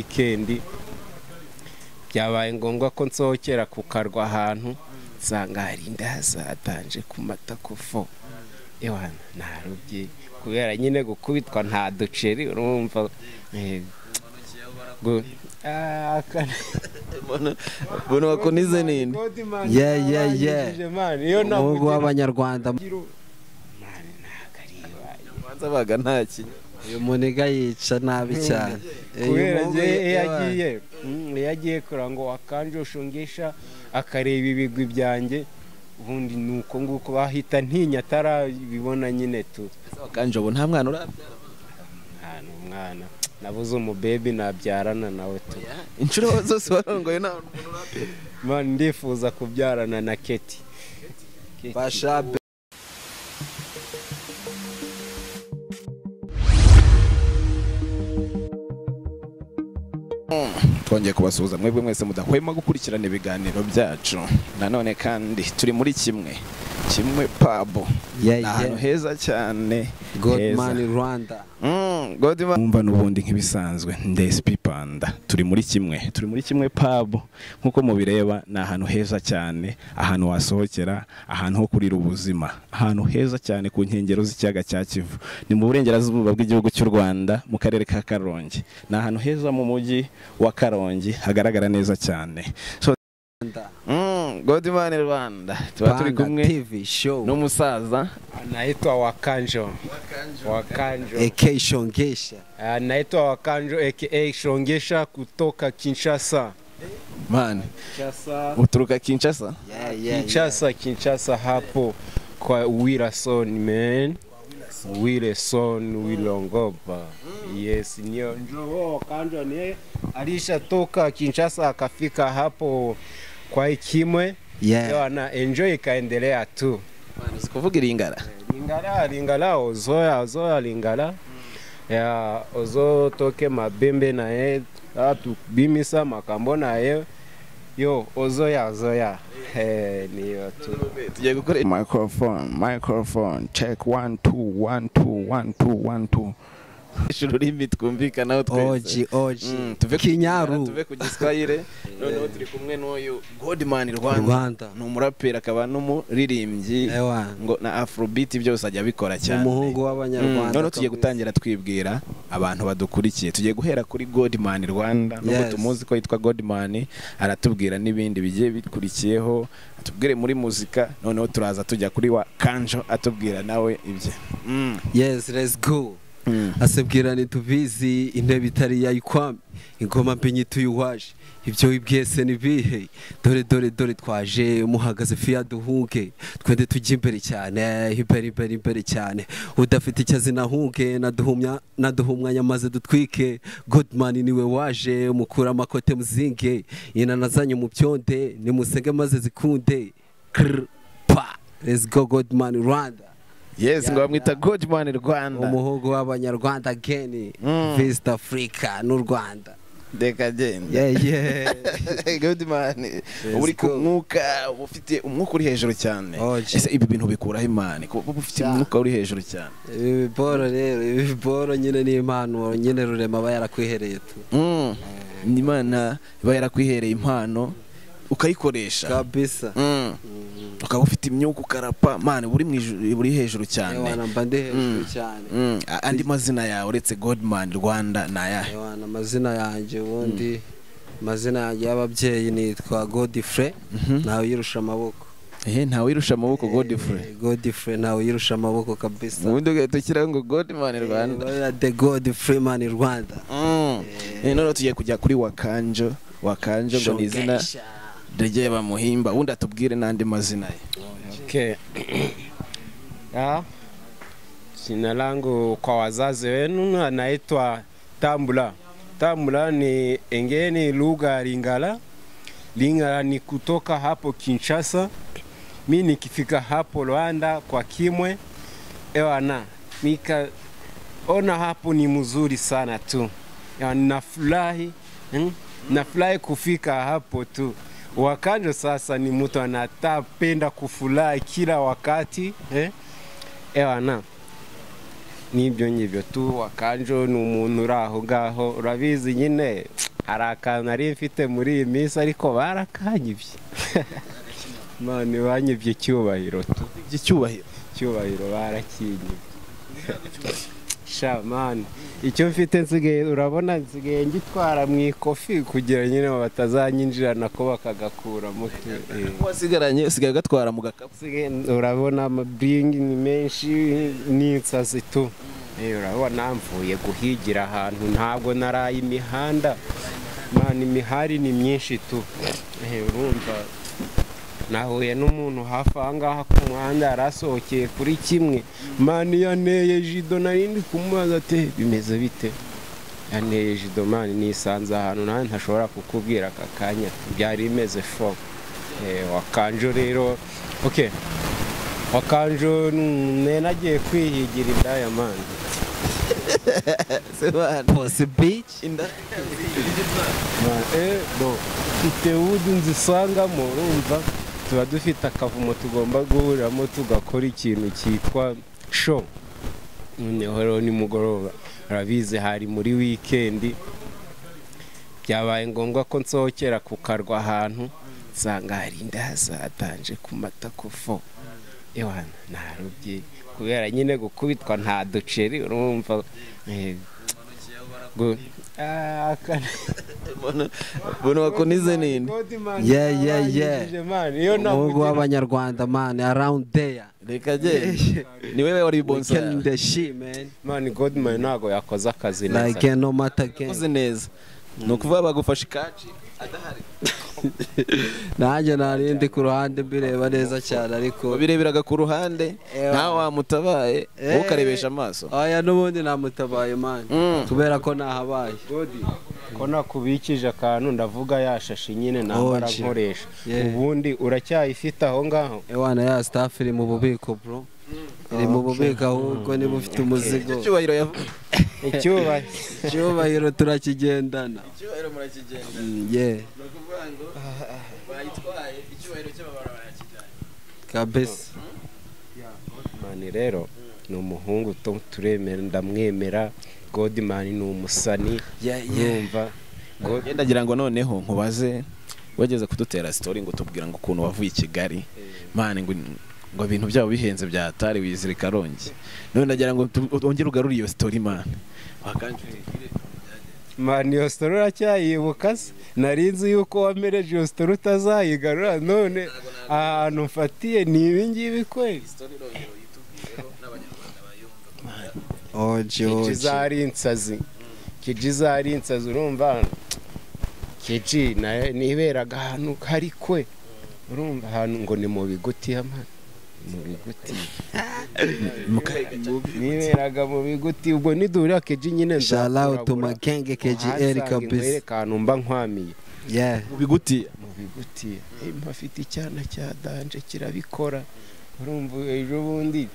wikendi byabaye ngombwa ko nsohokera ku karwa ahantu nsanga hari indaza atanje ku matakofo ewana narubye kubera nyine gukubitwa nta duceri urumva eh, gu- Ah, aka- bona bakunize ninde God, man, Yeah, yeah, narangijije, man. iyo umuhungu navugira- w'abanyarwanda Man, ntabwo ari iwanyu. ubanza baga nta kintu uyu muniga yica nabi cyane Eh, uyu kubera muhungu njye ye- iyo agiye mm, iyo agiye kurira ngo akanjoshe ngesha akareba ibigwi byanjye ubundi ni uko nguko bahita ntinya atarabibona nyine tu Ese wakanjobo nta mwana urabyara ahantu umwana nabuze umubebi nabyarana nawe tu inshuro zose warongoye nta muntu urabyara Man, ndifuza kubyarana na keti Keti. basha twongeye kubasuhuza mwebwe mwese mudahwema gukurikirana ibiganiro byacu nanone kandi turi muri kimwe kimwe pabo Yeah, ni ahantu yeah. heza cyane heza. godman rwanda Mm, Godman mwumva n'ubundi nk'ibisanzwe ndesipi panda turi muri kimwe turi muri kimwe pabo nk'uko mubireba ni ahantu heza cyane ahantu wasohokera ahantu ho kurira ubuzima ahantu heza cyane ku nkengero z'ikiyaga cya kivu ni mu burengerazuba bw'igihugu cy'u rwanda mu karere ka karongi ni ahantu heza mu mujyi wa karongi hagaragara neza cyane so, mm, Godman rwanda tuba turi Panda kumwe tv show n'umusaza anaitwa wakanjo wakanjo ek shongesha Ah, naitwa wakanjo aka shongesha kutoka kinshasa man kinshasa uturuka kinshasa Yeah, yeah, yeah. Kinshasa, Kinshasa hapo kwa Wilson man. Wilson Wilongopa. Yes, nio njoo kando ni alishatoka Kinshasa akafika hapo kwa Ikimwe. Yeah. Leo ana enjoy ikaendelea tu. Man, uzi kuvuga iringara Lingala lingala ozoya ozoya lingala. Ya ozo toke mabembe na ye atu bimisa makambo na ye. Yo ozoya ozoya. Eh niyo tu. tugiye gukora microphone microphone check one two one two one two one two ishuri ururimi twumvikanaho twese oji Mm, oji tuve ku Kinyarwanda, kinyaru tuve ku giswahire noneho turi kumwe n'uyu godman Rwanda. rwanda ni umuraperi akaba n'umuririmbyi Ewa. ngo na afrobeat byose ajya abikora cyane umuhungu Mm, w'abanyarwanda noneho tugiye kabisa. gutangira twibwira abantu badukurikiye tugiye guhera kuri godman rwanda nubwo Yes. tumuzi ko yitwa godman aratubwira n'ibindi bigiye bikurikiyeho atubwire muri muzika noneho turaza tujya kuri wa kanjo atubwira nawe ibye Mm. yes let's go asabwirana tubizi intebe itari yayikwami ingoma mbi tuyuwaje ibyo wibwese ni bihe dore dore dore twaje muhagaze fiya duhuge twende tujye imbere cyane imbere imbere imbere cyane udafite icyo azina huge naduhumya naduhumwanya maze dutwike godman niwe waje mukura amakote muzinge inana zanyu mu byonde nimusenge maze zikunde Krr, pa let's go godman rwanda yes ngo Yeah, bamwita yeah. godman rwanda umuhungu w'abanyarwanda geni Mm. visita afurika n'u rwanda reka genda yeyeee godman uba uri ku go. mwuka uba ufite umwuka uri hejuru cyane Oh, gee. ese ibi bintu bikuraho imana kuba uba ufite umwuka uri hejuru cyane ibi boro rero ibi boro nyine ni impano nyine rurema aba yarakwihereye tu Mm. imana iba yarakwihereye impano ukayikoresha kabisa Mm. ukaba ufite imyuka ukarapa mani buri mu ijuru- buri hejuru cyane ewana mba ndi hejuru Mm. cyane Mm. A- andi mazina yawe uretse godman rwanda ni ayahe ewana amazina yanjye ubundi amazina yanjye y'ababyeyi nitwa godifre ntawe uyirusha amaboko ehe ntawe wirusha amaboko godfrey godifre ntawe uyirusha amaboko kabisa ubundi ugahita ushyiraho ngo godman rwanda Eh, the godifre mani rwanda Mm. Eh, noneho tugiye kujya kuri wakanjo wakanjo ngo ni izina ryegeye bamuhimba ubundi atubwire n'andi mazina ye Okay. Ah, jina langu kwa wazazi wenu anaitwa Tambula. Tambula ni engeni lugha ya Lingala. Lingala ni kutoka hapo Kinshasa. Mi nikifika hapo Rwanda kwa Kimwe, ewana nika ona hapo ni mzuri sana tu, Ya, nafurahi hmm? nafurahi kufika hapo tu. Wakanjo sasa ni mtu anatapenda kufurahi kila wakati eh? Ewana n'ibyo ngibyo tu wakanjo ni umuntu uri aho ngaho urabizi nyine hari akantu nari mfite muri iyi minsi ariko barakanyibye none banyibye icyubahiro tu icyubahiro icyubahiro barakinyibye shamani icyo mfite nsigaye urabona nsigaye ngitwara mu ikofi kugira nyine batazanyinjirana ko bakagakuramo eh. wasigaranye usigaye ugatwara mu gakapu Nsigaye urabona amabiringi ni menshi n'insazi tu Eh, urabona mvuye guhigira ahantu ntabwo naraye imihanda imana imihari ni myinshi tu Eh, urumva nahuye n'umuntu hafi aha ngaha ku muhanda yarasohokeye kuri kimwe mani yaneye jido narindi kumubaza ati bimeze bite yaneye jido mani nisanze ahantu nawe ntashobora kukubwira aka kanya byari bimeze fo Eh, wakanjo rero okay wakanjo nenagiye kwihigira indaya mani pose bici Eh, bo mfite ubudu nzisangamo urumva tuba dufite akavumo tugomba guhuriramo tugakora ikintu cyitwa show noneho rero nimugoroba urabizi hari muri wikendi byabaye ngombwa ko nsohokera ku karwa ahantu nsanga hari indaza atanje ku matako fo ewana narubye kubera nyine gukubitwa nta duceri urumva eh, gu- Ah, aka- mbona wakunize nini Yeah, yeah, yeah. iyo umuhungu navugira w'abanyarwanda mani arawundi deya reka genda ni wowe wari wikeni bonsa deshi mani mani godimani ntabwo yakoze akazi neza like no matter again uzi neza ni ukuvuga bagufashe ikaci adahari nanjye narindi ku ruhande mbireba neza cyane ariko babireberaga ku ruhande Ewa. ntawe wamutabaye wowe Eh. ukarebesha amaso aya n'ubundi namutabaye mani Mm. kubera ko nahabaye godi ko nakubikije akantu ndavuga yashashe nyine nambara Oje. nkoresha Yeah. ubundi uracyayifite aho ngaho ewana ya staff iri mu bubiko bro iri mu bubiko ahubwo niba ufite umuzigo icyo cyubahiro yavuze icyubahiro icyubahiro turakigendana icyubahiro murakigenda Mm, yeah ni ukuvuga ngo bayitwaye icyubahiro cy'amabara barakijyanye kabisa godimani rero ni umuhungu tu- turemera ndamwemera godimani ni umusani yeah yeah yumva God- genda agira ngo noneho nkubaze wageze kudutera sitori ngo tubwira ngo ukuntu wavuye i kigali mani ngo ngo ibintu byabo bihenze bya atari wizirika karongi none ndagira ngo tu- wongere ugarure iyo sitori mani mani iyo sitori uracyayibuka se nari nzi yuko wamereje iyo sitori utazayigarura none ahantu mfatiye ni ibi ngibi kweli kiji oje oje ari insazi kiji zari insazi urumva kiji na- niberaga ahantu hari kwe urumva ahantu ngo ni mu biguti y'amana mu biguti niberaga mu biguti ubwo nidurira kiji nyine shalawu tu nzakurabura. magenge keji eri Uhasanga kabisa nkwereke ahantu mba nkwamiye yeah mu biguti mu biguti mpafite icyana cya danje kirabikora urumva ejo bundi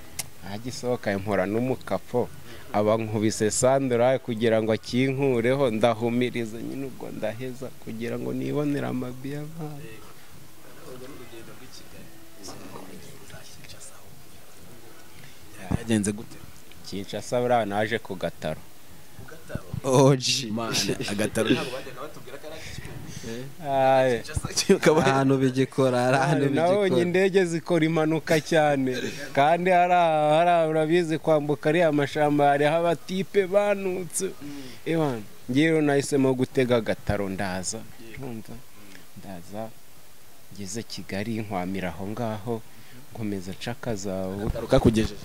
agisohoka nkora n'umukapo aba nkubise sandora kugira ngo akinkureho ndahumiriza nyine ubwo ndaheza kugira ngo nibonere amabi y'abana byagenze gute kinshasa buriya naje ku gataro oje mani agataro ahantu bigikora hari ahantu nabonye bigikora indege zikora impanuka cyane kandi hari aha- hari aha urabizi kwambuka ariya amashyamba hariho abatipe banutse ewana ngewe nahisemo gutega agataro ndaza urumva ndaza ngeze kigali nkwamira aho ngaho nkomeza nshakaza agataro kakugejeje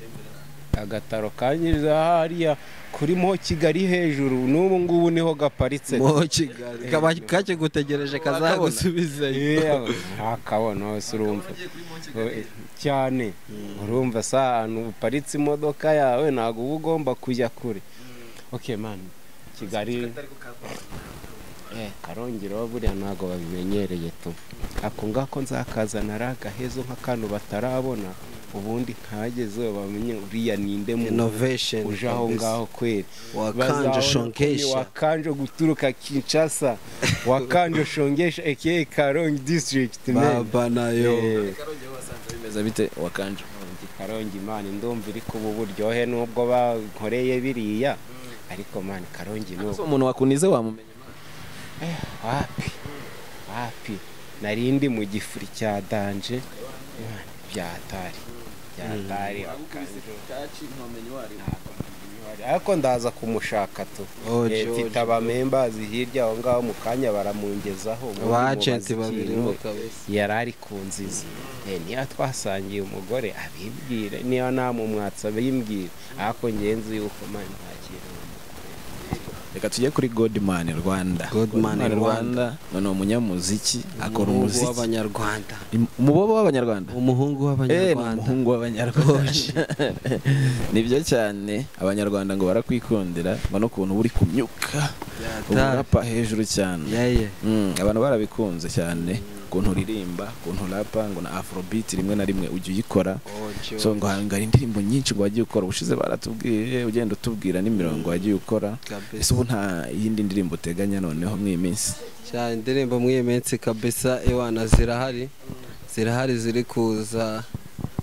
agataro kanyiriza hariya kuri mo kigali hejuru n'ubu ngubu niho gaparitse mu kigali kaba kakigutegereje kazagusubizayo yewe ntakabona hose urumva cyane urumva sa ahantu uparitse imodoka yawe ntabwo uba ugomba kujya kure oke mani kigali Eh, karongero buriya ntabwo babimenyereye tu ako ngako nzakazana ari agahezo nk'akantu batarabona ubundi nkagezeho bamenye uriya ninde muntu innovation uje aho ngaho kweli wakanje shonkesha wakanje guturuka kinshasa wakanje shongesha aka karongi district baba nayo bimeze bite wakanje karongi imana ndumva iri kuba uburyohe n'ubwo bankoreye biriya ariko mani karongi n'ubu umuntu wakunize wamumenya wapi wapi nari ndi mu gifuri cya danje Mwana, byatari byatari ariko ndaza kumushaka tu Oh, Eh, George, mfite abamembazi hirya aho ngaho mu kanya baramungezaho muri aba mubaza agenti babiri ikintu. bo kabisa yari ari ku nzizi Eh, niyo twasangiye umugore abibwire niyo namumwatsa abimbwire ariko ngenzi yuko mani nta kintu reka tujye kuri godimani rwanda Godman Rwanda. ni umunyamuziki akora umuhungu umuziki w'abanyarwanda umubobo w'abanyarwanda umuhungu Eh, ni w'abanyarwanda umuhungu w'abanyarwanda nibyo cyane abanyarwanda ngo barakwikundira ngo n'ukuntu uba uri kumyuka urapa hejuru cyane yeye Mm, abantu barabikunze cyane ukuntu uririmba ukuntu urapa ngo na afrobeat rimwe na rimwe ujya uyikora so ngo hangara indirimbo nyinshi ngo wagiye ukora ubushize baratubwiye ugenda utubwira n'imirongo wagiye ukora ese ubu nta yindi ndirimbo uteganya noneho mw'iyi minsi cyane indirimbo muri iyi minsi kabisa ewana zirahari zirahari ziri kuza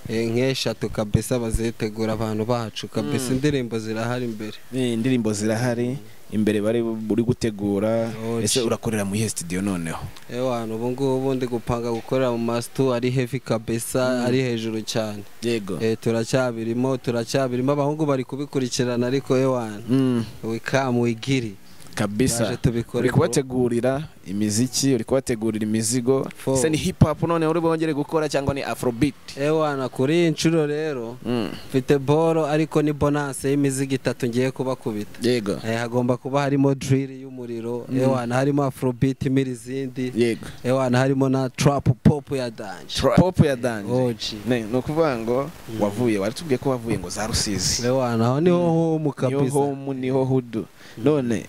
eh, nk'eshatu kabisa bazitegura abantu bacu kabisa indirimbo zirahari imbere Eh, indirimbo zirahari imbere bari buri gutegura Oh, ese shit. urakorera mu iyihe studio noneho ewana ubu ngubu ndi gupanga gukorera mu masito ari heavy kabisa ari hejuru cyane yego Eh, turacyabirimo turacyabirimo abahungu bari kubikurikirana ariko ewana Mm, wikamu wigiri kabisa Yaje tubikore, uri bro. kubategurira imiziki uri kubategurira imizigo Fo. ese ni hip hop noneho uri bongere gukora cyangwa ni afrobeat ewana kuri iyi nshuro rero Mm, mfite boro ariko ni bonanse y'imizigo itatu ngiye kubakubita yego Eh, hagomba kuba harimo diriri y'umuriro ewana harimo afrobeat imira izindi yego ewana harimo na trap pop ya danje pop ya danje oji Ne, ni ukuvuga ngo wavuye waratubwiye ko wavuye ngo za rusizi ewana aho niho homu niho kabisa homu niho hudu none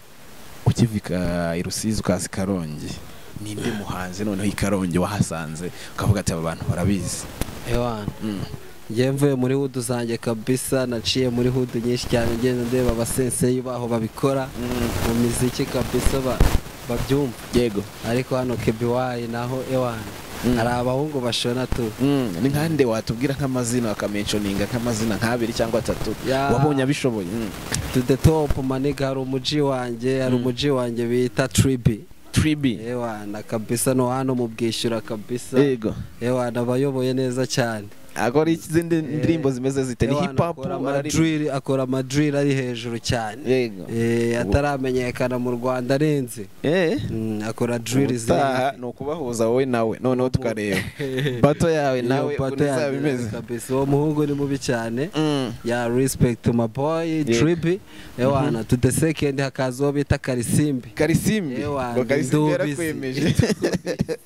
ukivika i rusizi ukaza i karongi ninde muhanzi noneho i karongi wahasanze ukavuga ati aba bantu barabizi ewana Mm. njye mvuye muri hudu zanjye kabisa naciye muri hudu nyinshi cyane ngenda ndeba abasenseyi baho babikora mu miziki kabisa ba- babyumva yego ariko hano kebiwayi naho ewana Mm. hari abahungu bashona tu Mm, ni nkande watubwira nk'amazina akamenconinga nk'amazina nk'abiri cyangwa atatu Ya. wabonye abishoboye Mm. to the top maniga hari umuji wanjye hari umuji wanjye bita tribi tribi ewana kabisa no hano mu bwishyura kabisa yego ewana abayoboye neza cyane akora izindi ndirimbo zimeze zite ni Ewana hip hop akora bararirimba. amadril akora amadril ari hejuru cyane yego Eh, ataramenyekana mu rwanda arenze eh Mm, akora dril utaha ni ukubahuza wowe nawe noneho tukareba bato yawe nawe pato uzaba yanjye imeze kabisa uwo muhungu ni mubi cyane Mm. ya respect my boy tribi ewana to the second hakaza uwo bita karisimbi karisimbi Ewa, ngo karisimbi ndubizi. yarakwemeje Karisimbi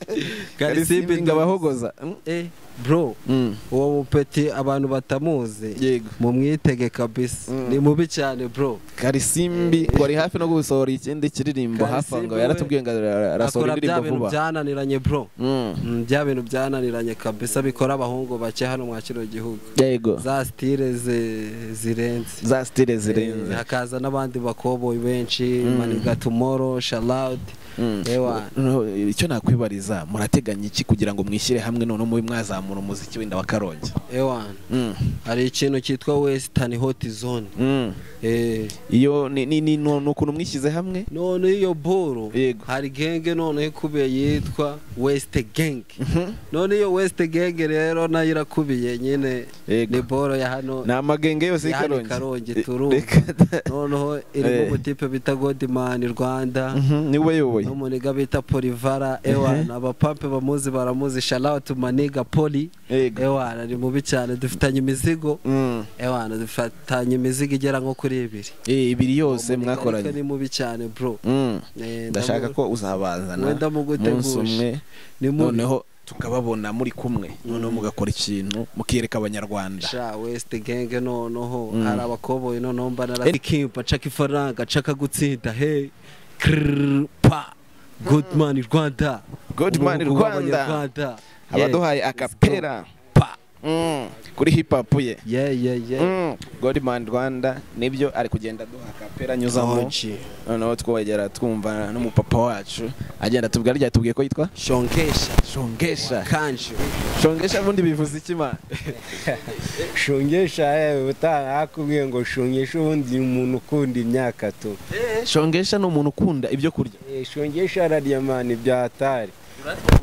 karisimbi ngo abahogoza eh bro Mm. uwo mupeti abantu batamuzi yego mumwitege kabisa Mm. ni mubi cyane bro karisimbi wari hafi no gusohora ikindi kiririmbo hafi Karisimbi ngo we yaratubwiye ngo ara- arasohora akora bya indirimbo bintu vuba byananiranye bro Mm. Mm, bya bintu byananiranye kabisa bikora abahungu bake hano mwa kino gihugu yego za stile ze- zirenze za stile Eh, zirenze hakaza n'abandi bakoboyi benshi maniga tomorrow shalout Mm. ewana Noneho, icyo nakwibariza murateganya iki kugira ngo mwishyire hamwe noneho mube mwazamura umuziki wenda wa karongi ewana Mm. hari ikintu cyitwa western hot zone Mm. eh iyo ni ni- ni ni ukuntu mwishyize hamwe none iyo boro Yego. hari genge none ikubiye yitwa west gang none iyo west gang rero nayo irakubiye nyine Yego. ni boro ya hano ni amagenge yose ya hano i y'ikarongi karongi Eh, turumva reka da- noneho irimo Eh. ubutipe bita godimani rwanda Mhm, niwe yoboye n'umuniga bita polivara ewana abapampe bamuzi baramuzi shalawuti maniga poli yego ewana ni mubi cyane dufitanye imizigo Mm. ewana dufitanye imizigo igera nko kuri ibiri Eh, ibiri yose Uwo muniga ariko mwakoranye ni mubi cyane bro Mm. Eh, ndashaka ndamu- ko uzabazana wenda mugutegushe. umunsi umwe ni mubi noneho tukababona muri kumwe noneho mugakora ikintu mukiyereka abanyarwanda sha west gang noneho Mm. hari abakoboyi noneho mba narakimba caka ifaranga caka gutsinda he Krrrr, pa goodman rwanda Goodman Umuhungu Rwanda. w'Abanyarwanda. Yeah. abaduhaye akapera pa Mm. kuri hip hop ye yeah yeah yeah Mm. Godman Rwanda nibyo ari kugenda duha kapera anyuzamo Oji. noneho twogera twumva n'umupapa wacu agenda tubwira rya tubwiye ko yitwa shongesha shongesha kanje shongesha ubundi bivuze iki man shungesha yewe utaha akubwiye ngo shungesha ubundi umuntu ukunda imyaka tu shongesha ni umuntu ukunda ibyo kurya Eh, shungesha radiamani bya hatari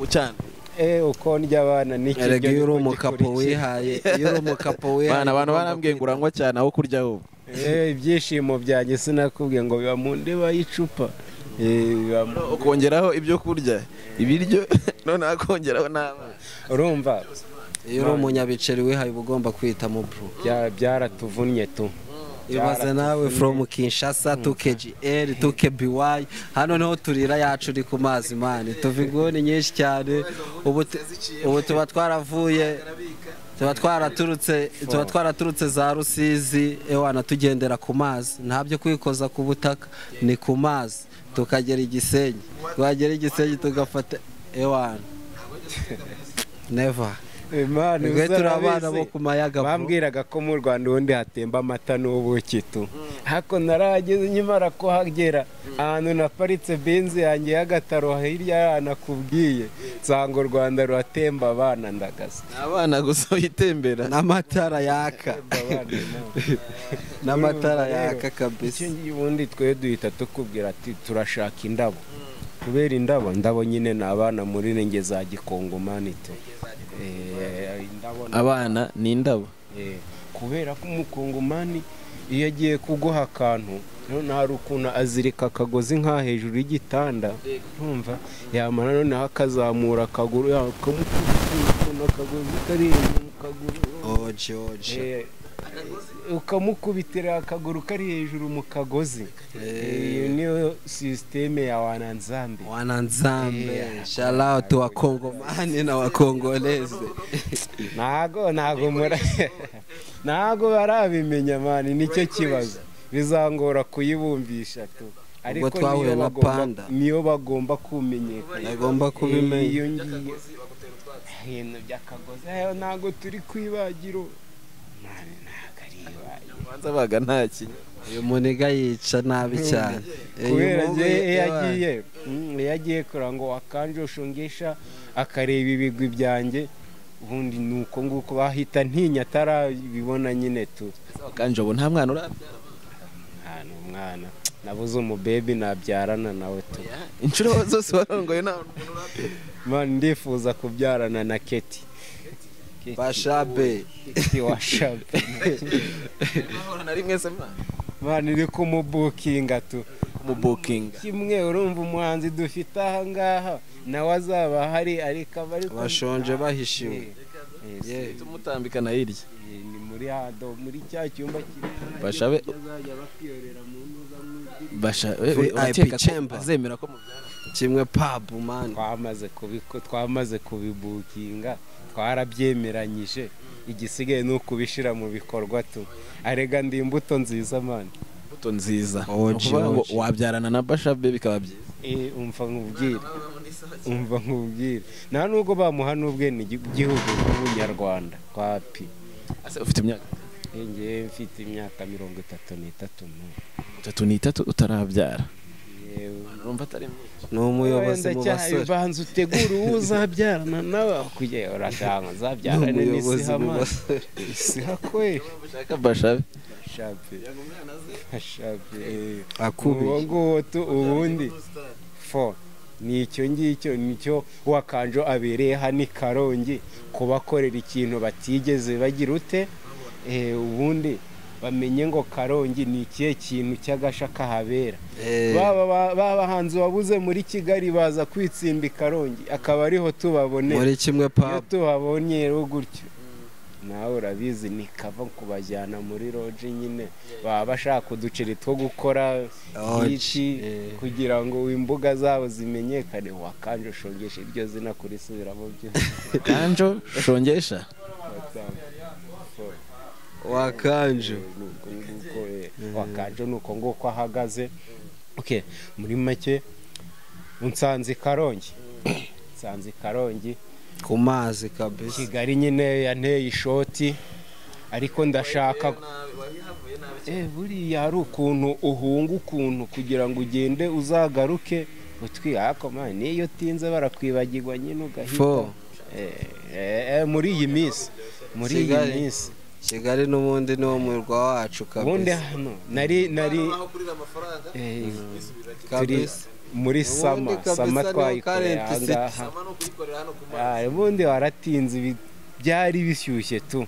cyane Eh, uko ndya abana n'ikiryo erega iyo uri niko umukapo gikurikira. wihaye iyo uri umukapo wihaye bana abantu barambwiye ngo urangwa cyane aho kurya wowe Eh, ibyishimo byanjye sinakubwiye ngo biba mu ndeba y'icupa Eh, biba mu- ukongeraho ibyo kurya ibiryo noneho akongeraho n'abana urumva iyo uri umunyabiceri wihaye uba ugomba kwita mu bro bya- byaratuvunnye tu ibaze nawe from kinshasa tukgl tukby hano niho turira yacu uri ku mazi mani tuva inguni nyinshi cyane ubu tu- ubu tuba twaravuye tuba twaraturutse tuba twaraturutse za rusizi ewana tugendera ku mazi nta byo kwikoza ku butaka ni ku mazi tukagera igisenyi twagera igisenyi tugafata ewana never Imana twe turi abana uzarabizi. bo ku mayaga bro. bambwiraga ko mu rwanda ubundi hatemba amata n'ubuki tu hako narahageze nyimara kuhagera ahantu naparitse benzi yanjye y'agataro hirya yaho nakubwiye nsanga u rwanda ruratemba abana ndagaza abana gusa uyitembera n'amatara yaka n'amatara Urumva rero, yaka icyo kabisa ngiye ubundi twe duhita tukubwira ati turashaka indabo kubera indabo ndabo nyine ni abana muri renge za gikongomani tu Eh, indabo ni abana ni indabo Eh, kubera ko umukongomani iyo agiye kuguha akantu none hari ukuntu azirika akagozi nka hejuru y'igitanda urumva yamara noneho akazamura akaguru yakamukubita ukuntu akagozi kari hejuru mu kaguru oji oji Eh, ukamukubitira akaguru kari hejuru mu kagozi Eh, iyo niyo sisiteme ya wananzambi wananzambe sharautu wakongomani na wakongoleze ntago ntago mura ntago barabimenya mani nicyo kibazo bizangora kuyibumvisha tu ariko twahuye niyo na bagomba- Panda. niyo bagomba kumenyekana Bagomba kubimenya. iyo ngiyo ibintu by'akagozi ayo ntago turi ku ibagiro mani ntago ari ibagiro ubanza baga nta kintu uyu muniga yica nabi cyane Eh, kubera uyu njye mubi- iyo agiye mm, iyo agiye kurira ngo akanje ushungisha akareba ibigwi byanjye ubundi ni uko nguko bahita ntinya atarabibona nyine tu kanje ubu nta mwana urabyara ahantu umwana nabuze umubebi nabyarana nawe tu inshuro zose warongoye nta muntu urabyara man ndifuza kubyarana na keti Keti- bashabe Keti wa shape Urahura na rimwe se mwana man iri kumubukinga tu umubukinga kimwe urumva umuhanzi dufite ahangaha nawe azaba ahari ariko aba ariko bashonje bahishiwe Eh, eh, Yeah. tumutambikana hirya eh, ni muri hado muri cya cyumba kinini bashabe azajya bakwiyerera mu ntuza mw'ijwi. bashabe VIP urakeka ko chamber. azemera ko mubyara kimwe pabu mani twamaze kubiko twamaze kubibukinga twarabyemeranyije igisigaye ni ukubishyira mu bikorwa tu arega ndi imbuto nziza mani imbuto nziza ni Oji, ukuvuga ngo oji. wabyarana na bashabe bikaba byiza Eh, umva nkubwire umva nkubwire nta nubwo bamuha n'ubwe ni igihugu gihugu cy'ubunyarwanda kwapi ese ufite imyaka ngewe mfite imyaka mirongo itatu n'itatu n'ubu itatu n'itatu utarabyara Yewe. urumva atari myinshi ni umuyobozi mu Wenda cya- basore banza utegure uwo uzabyarana nawe kugira uraganga ni uzabyarane umuyobozi n'isiha mu mani basore isiha kweri ushaka bashabe shape shape eh. uwo akubiye nguwo tu ubundi fo ni icyo ngicyo nicyo wakanjo abereye hano i karongi kubakorera ikintu batigeze bagira ute Eh, ubundi bamenye ngo karongi ni ikihe kintu cy'agasha kahabera Eh, Baba- ba- ba bahanzi wabuze muri kigali baza kwitsimba i karongi akaba ariho tubabonera muri kimwe iyo pabu tuhabonye rero gutyo nawe urabizi nikava kubajyana muri roji nyine baba bashaka uduceri two gukora Oji, iki kugira ngo imbuga zabo zimenyekane wakanje ushongesha iryo zina kurisubiramo byose kanjo shongesha wakanje Nuko nguko, eh, wakanje ni uko nguko ahagaze okay muri make nsanze i karongi nsanze i karongi ku mazi kabisa kigali nyine yanteye ishoti ariko ndashaka Eh, buriya hari ukuntu uhunga ukuntu kugira ngo ugende uzagaruke utwihako man niyo utinze barakwibagirwa nyine ugahita Fo. Eh, eh, eh, muri iyi minsi muri iyi Kigali. minsi kigali n'ubundi ni wo murwa wacu ubundi kabisa hano nari nari Eh, turi Kabisa. muri Ubundi sama kabisa sama niho twayikoreye current city. ahangaha Ah, ubundi waratinze ibi- byari bishyushye tu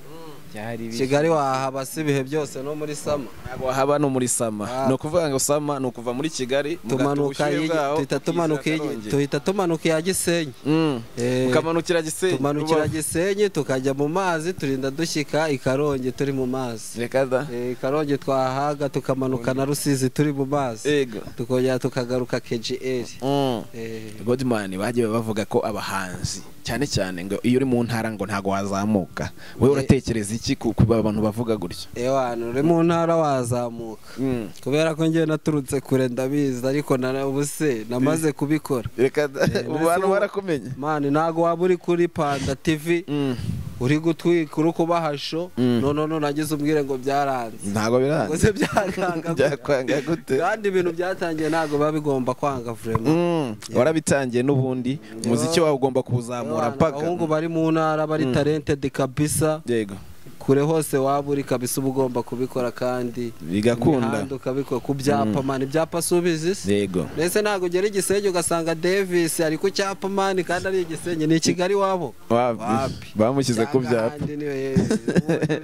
byari bishyushye kigali wahaba si ibihe byose no muri sama Ntabwo haba no muri sama Ah. ni ukuvuga ngo sama ni ukuva muri kigali mugata tumanuka ubushyuhe iyi- bwaho, duhita tumanuka iyi- Karongi. duhita tumanuka iya gisenyi Mm. Eh, mukamanukira gisenyi tumanukira Rubavu. gisenyi tukajya mu mazi turinda dushyika i karongi turi mu mazi reka da Eh, i karongi twahaga tukamanuka na rusizi turi mu mazi ego tukongera tukagaruka kgl Mm. Eh, Godman bagiye bavuga ko abahanzi cyane cyane ngo iyo uri mu ntara ngo ntago wazamuka wowe uratekereza iki ku ku bantu bavuga gutyo ewana uri mu ntara wazamuka Mm. kubera ko njyewe naturutse kure ndabizi ariko na- ubu se namaze kubikora reka da Eh, ubu mbese bantu ubu- barakumenye mani ntabwo waba uri kuri panda tv Mm. uri gutwika uri kubahasho Mm. none nagize umbwire ngo byaranze ntago ngo biranze se byakanga byakwanga gute kandi ibintu byatangiye ntabwo biba bigomba kwanga vraiment Mm. warabitangiye n'ubundi umuziki wawe ugomba kuwuzamura Abana, mpaka abahungu bari mu ntara bari talented kabisa yego kure hose waba uri kabisa uba ugomba kubikora kandi bigakunda imihanda ukabikora ku byapa mani ibyapa subizi se yego mbese ntabwo ugera igisenyi ugasanga davis ari ku cyapa mani kandi ari igisenyi ni i kigali wabo Wapi. bamushyize ku byapa Cyangwa ahandi niwe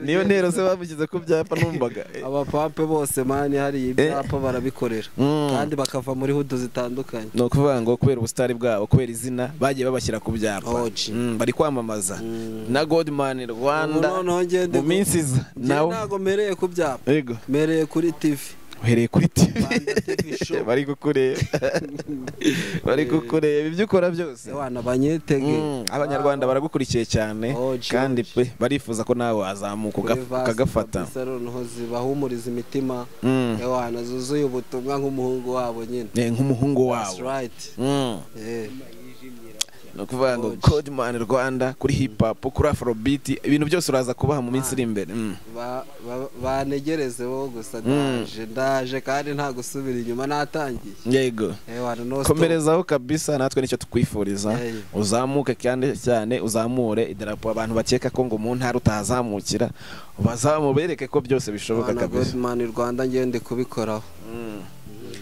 niyo ntero se bamushyize ku byapa numvaga abapape bose mani hariya ibyapa barabikorera Mm. kandi bakava muri hudu zitandukanye ni ukuvuga ngo kubera ubusitari bwabo kubera izina bagiye babashyira ku byapa Oji. Mm, bari kwamamaza na godman rwanda Ubu noneho ngende mu ku- minsi iza Njyewe nawe ntabwo mpereye ku byapa yego mpereye kuri tv uhereye kuri tv Rwanda TV show. bari kukureba bari kukureba ibyo ukora byose abana banyetege Mm, abanyarwanda baragukurikiye cyane Oji, kandi oji. pe barifuza ko nawe wazamuka Kuri uga- vasi ukagafata kabisa noneho zibahumuriza imitima Mm. ewana zuzuye ubutumwa nk'umuhungu wabo nyine Eh, nk'umuhungu That's wawe right. Mm. Eh. ni ukuvuga ngo Oji. godman rwanda kuri hip hop kuri afrobeat ibintu byose uraza kubaha mu minsi iri imbere Mm. Ba- ba- banegereze bo gusa ndaje ndaje kandi nta gusubira inyuma natangiye yego ewana no stop. komerezaho kabisa natwe nicyo tukwifuriza Yeye. uzamuke kandi cyane uzamure idarapo abantu bakeka ko ngo mu ntara utahazamukira bazamu bereke ko byose bishoboka Bana kabisa Godman Rwanda ngende kubikoraho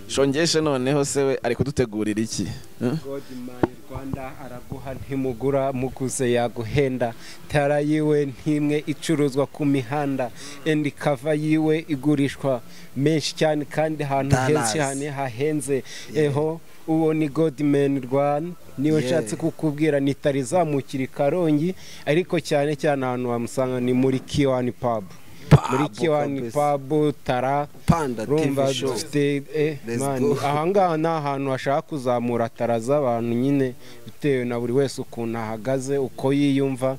shongeshe noneho se we ari kudutegurira iki Hmm? Godman Rwanda araguha ntimugura muguze yaguhenda tara yiwe ntimwe icuruzwa ku mihanda endi kava yiwe igurishwa menshi cyane kandi ahantu Dollars. henshi cyane hahenze eho uwo ni Godman Rwanda niwe Yeah. nshatse kukubwira nitarizamukira i Karongi ariko cyane cyane ahantu wamusanga ni muri Kiwani Pub muri Kiwani kabisa. Pub tara Panda rumva TV show dufite eh, Let's man, go. ahangaha ni ahantu hashaka kuzamura tara z'abantu nyine bitewe na buri wese ukuntu ahagaze uko yiyumva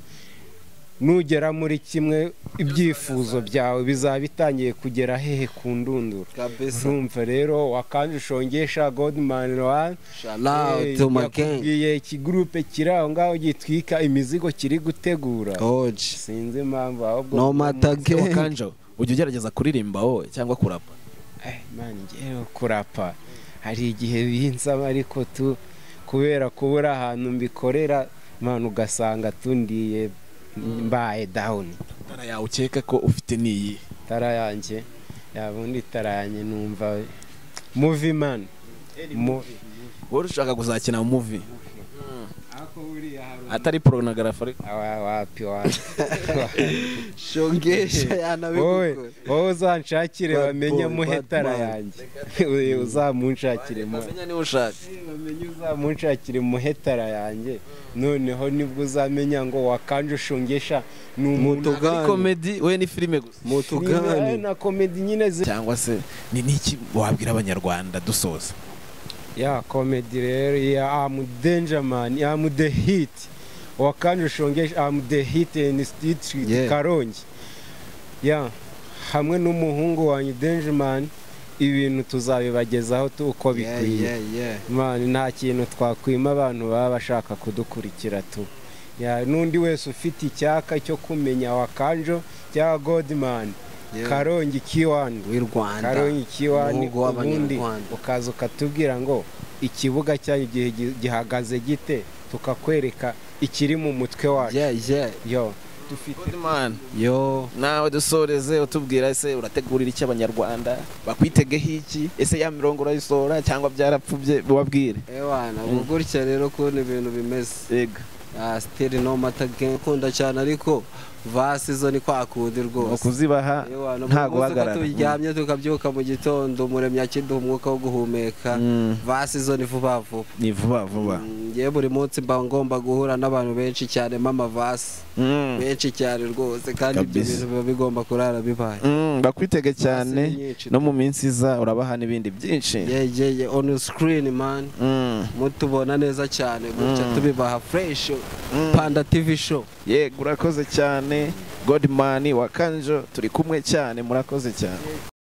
nugera muri kimwe ibyifuzo byawe bizaba bitangiye kugera hehe ku ndunduro kabisa urumva rero wakanje ushongesha godman one shout out to my gang yakubwiye ikigurupe kiri aho ngaho gitwika imizigo kiri gutegura Oji. sinzi impamvu ahubwo no matter Se wa gang kanjo ujya ugerageza kuririmba wowe cyangwa kurapa Eh, man ngewe kurapa hari igihe binsaba ariko tu kubera kubura ahantu mbikorera man ugasanga tundiye mbaye down ntara yawe ukeka ko ufite n'iyi tara yanjye yabundi tara yanjye numva movie man Movie. wowe ushaka kuzakina mu muvi atari porogarafi ariko Awa- wapi wapi shongesha wowe yanabikora wowe uzanshakire Bad bamenye boy, muhe bad tara man. yanjye Uyu uzamunshakire muhe bamenya niba ushaka bamenye uzamunshakira muhetara yanjye noneho nibwo uzamenya ngo wakanje ushongesha ni umuntu ari mutugani komedi we ni filime gusa Niba mutugani na komedi nyine zi cyangwa se ni n'iki wabwira abanyarwanda dusoza ya komedi rero ya amu denjaman amu de hiti wakanje ushongesha amu de hiti ini Yeah. sitiriti karongi ya hamwe n'umuhungu wanyu denjaman ibintu tuzabibagezaho tu uko yeah bikwiye yeah yeah mani nta kintu twakwima abantu baba bashaka kudukurikira tu Ya, n'undi wese ufite icyaka cyo kumenya wakanjo cyangwa godimani Yeah. karongi kiwani w'i rwanda karongi kiwani umuhungu ubundi w'abanyarwanda ukaza ukatubwira ngo ikibuga cyanyu gihe gi- gihagaze gite tukakwereka ikiri mu mutwe wacu Yeah, yeah. yo dufite Goodman, yo nawe dusoreze utubwira ese urategurira iki abanyarwanda bakwitegeho iki ese ya mirongo urayisohora cyangwa byarapfubye wabwire ewana ubwo gutya rero kubona ibintu bimeze ega Ah, still no matter game nkunda cyane ariko vasi zo ni kwakundi rwose ukuzibaha Ewana, buri nta munsi uko guhagarara turyamye tukabyuka mu gitondo umuremyi akiduha umwuka wo guhumeka Mm. vasi zo ni vuba vuba ni vuba vuba Mm, njye buri munsi mba ngomba guhura n'abantu benshi cyane mama-vasi Mm. benshi cyane rwose kandi ibyo Kabisa. bintu biba bigomba kurara bibaye Mm, bakwitege cyane Vasi ni nyinshi. no mu minsi iza urabaha n'ibindi byinshi yeah, yeah, yeah. on screen man Mm. mutubona neza cyane gutya Mm. tubibaha fresh Mm. panda tv show yego urakoze cyane godimani wa kanjo turi kumwe cyane murakoze cyane